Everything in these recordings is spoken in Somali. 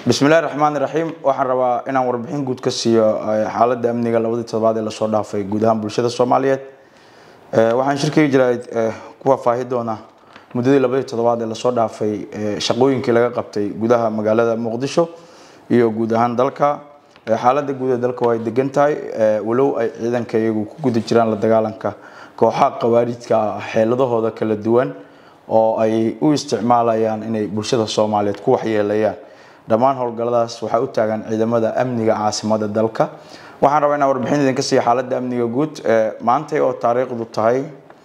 bismillahi raxmaan iraxiim waxaan rabaa inaan warbixin guud ka siiyo xaaladda amniga labadii toddobaad ee lasoo dhaafay guud ahaan bulshada soomaaliyeed waxaan shirkigi jiraa ku faahfaahi doona muddadii labadii toddobaad ee lasoo dhaafay shaqooyinkii laga qabtay gudaha magaalada muqdisho iyo guud ahaan dalka xaaladda guud ee dalka waa ay degan tahay walow ay ciidanka iyagu ku guda jiraan la dagaalanka kooxaha khawaarijka ah xeeladahooda kala duwan oo ay u isticmaalayaan inay bulshada soomaaliyeed ku waxyeelayaan dhammaan howlgalladaas waxaa u taagan ciidamada amniga caasimada dalka waxaan rabaa inaan warbixin idinka siiya xaaladda amniga guud maantay oo taariikhdu tahay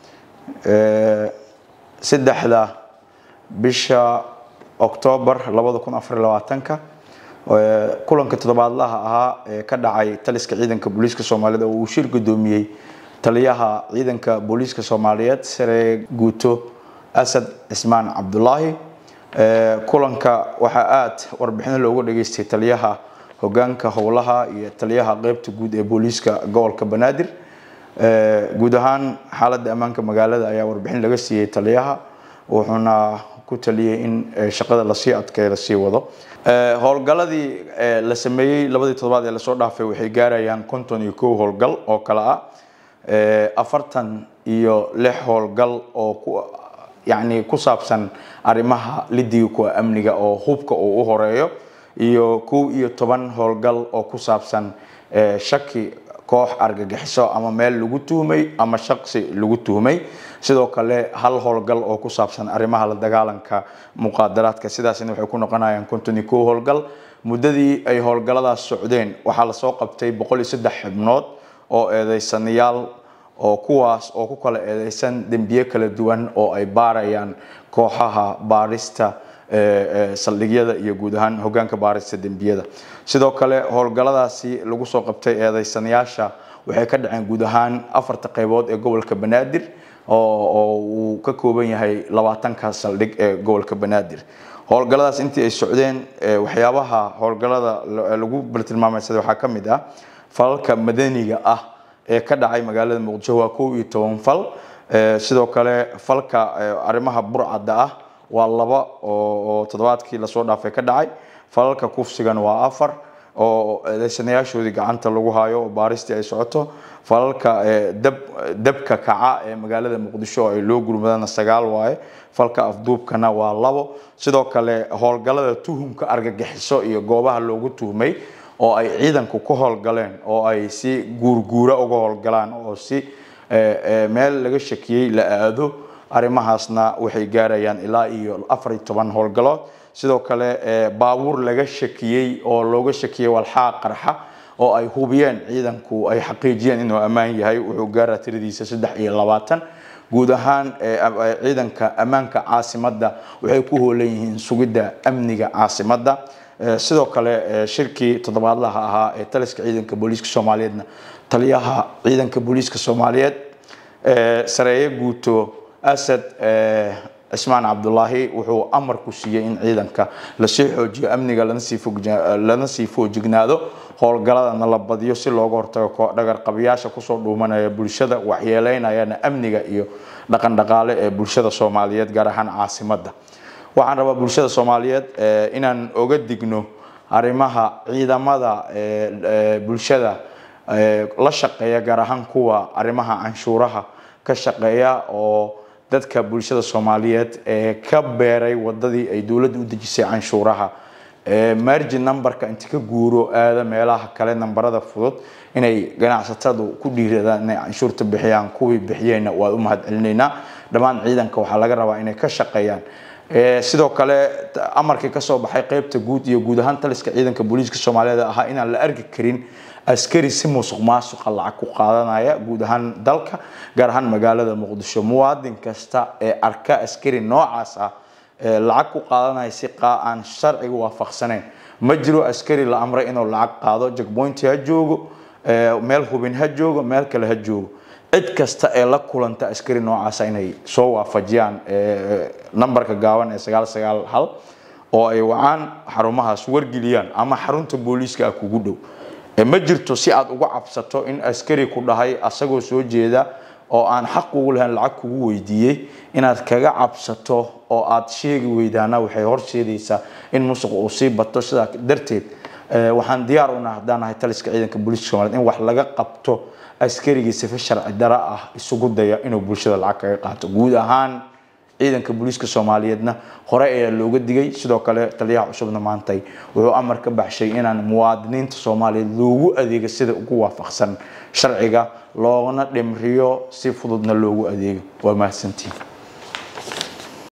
saddexda bisha oktoobar labada kun afar labaatanka kulanka toddobaadlaha ahaa ee ka dhacay taliska ciidanka booliiska soomaaliyeed oo uu shir gudoomiyey taliyaha ciidanka booliiska soomaaliyeed sare guuto asad cismaan cabdulaahi kulanka waxaa aada warbixino looga dhageystay taliyaha hogaanka howlaha iyo taliyaha qeybta guud ee booliiska gobolka banaadir guud ahaan xaaladda ammaanka magaalada ayaa warbixin laga siiyey taliyaha wuxuuna ku taliyey in shaqada lasii adkeeyo lasii wado howlgaladii la sameeyey labadii toddobaad ee lasoo dhaafay waxay gaarayaan konton iyo kow howlgal oo kale ah afartan iyo lix howlgal oo ku yacni ku saabsan arrimaha lidiga kuwa amniga oo hubka uu u horeeyo iyo kow iyo toban howlgal oo ku saabsan shaki koox argagixiso ama meel lagu tuhmay ama shaqsi lagu tuhmay sidoo kale hal howlgal oo ku saabsan arrimaha la dagaalanka muqaadaraadka sidaasina waxay ku noqonayaan konton iyo kow howlgal muddadii ay howlgalladaas socdeen waxaa lasoo qabtay boqol iyo saddex xibnood oo eedeysanayaal oo kuwaas oo ku kala eedeysan dembiye kala duwan oo ay baarayaan kooxaha baarista saldhigyada iyo guud ahaan hogaanka baarista dembiyada sidoo kale howlgalladaasi lagu soo qabtay eedeysanayaasha waxay ka dhaceen guud ahaan afarta qeybood ee gobolka banaadir oo uu ka kooban yahay labaatanka saldhig ee gobolka banaadir howlgalladaas intii ay socdeen waxyaabaha howlgallada lagu baltilmaameysaday waxaa ka mid ah falalka madaniga ah ee ka dhacay magaalada muqdisho waa kow iyo toban fal sidoo kale falka arrimaha burcadda ah waa laba oo toddobaadkii lasoo dhaafay ka dhacay falalka kufsigan waa afar oo eedeysanayaashoodii gacanta lagu hayo oo baaristii ay socoto falalka dab dabka kaca ee magaalada muqdisho ay loo gurmadana sagaal waaye falka afduubkana waa labo sidoo kale howlgallada tuhumka argagixiso iyo goobaha loogu tuhmay oo ay ciidanku ku howlgaleen oo ay si guurguura uga howlgalaan oo si meel laga shakiyey la aado arrimahaasna waxay gaarayaan ilaa iyo afar iyo toban howlgalood sidoo kale baabuur laga shakiyey oo looga shakiyey walxaa qarxa oo ay hubiyeen ciidanku ay xaqiijiyeen inuu ammaan yahay wuxuu gaaraa tiradiisa saddex iyo labaatan guud ahaan ciidanka ammaanka caasimadda waxay ku hoolan yihiin sugidda amniga caasimadda sidoo kale shirkii toddobaadlaha ahaa ee taliska ciidanka booliiska soomaaliyeedna taliyaha ciidanka booliiska soomaaliyeed sareeye guuto asad cismaan cabdulaahi wuxuu amar ku siiyey in ciidanka lasii xoojiyo amniga lana sii foojignaado howlgaladana la badiyo si looga hortago dhagarqabiyaasha kusoo dhuumanaya bulshada waxyeeleynayana amniga iyo dhaqan dhaqaale ee bulshada soomaaliyeed gaar ahaan caasimadda waxaan rabaa bulshada soomaaliyeed inaan oga digno arrimaha ciidamada bulshada la shaqeeya gaar ahaan kuwa arrimaha canshuuraha ka shaqeeya oo dadka bulshada soomaaliyeed ee ka beeray wadadii ay dowladda u dejisay canshuuraha margin numberka inti ka guuro aada meelaha kale nambarada fudud inay ganacsatadu ku dhiiradaan inay canshuurta bixiyaan kuwii bixiyeyna waa u mahad celinaynaa dhammaan ciidanka waxaa laga rabaa inay ka shaqeeyaan sidoo kale amarkii kasoo baxay qeybta guud iyo guud ahaan taliska ciidanka booliiska soomaaliyeed ahaa inaan la arki karin askari si musuq maasuqa lacag ku qaadanaya guud ahaan dalka gaar ahaan magaalada muqdisho muwaadin kasta ee arka askari noocaas ah lacag ku qaadanaya si aan sharciga waafaqsanayn ma jiro askari la amray inuu lacag qaado jagboynti ha joogo meel hubin ha joogo meel kale ha joogo cid kasta ee la kulanta askari noocaasa inay soo waafajiyaan nambarka gaaban ee sagaal sagaal hal oo ay wacaan xarumahaas wargeliyaan ama xarunta booliiska ah kugu dhow ma jirto si aad uga cabsato in askari ku dhahay asagoo soo jeeda oo aan xaq ugu lahayn lacag kugu weydiiyey inaad kaga cabsato oo aad sheegi weydaana waxay horseedaysaa in musuq uu sii bato sidaa darteed waxaan diyaar u nahay haddaan nahay taliska ciidanka booliiska soomaliyeed in wax laga qabto askarigii sifa sharci dara ah isugu daya inuu bulshada lacag kaga qaato guud ahaan ciidanka booliiska soomaaliyeedna hore ayaa looga digay sidoo kale taliyaha cusubna maantay wuxuu amar ka baxshay inaan muwaadiniinta soomaaliyeed loogu adeego sida ugu waafaqsan sharciga loogana dhimriyo si fududna loogu adeego waa mahadsantiin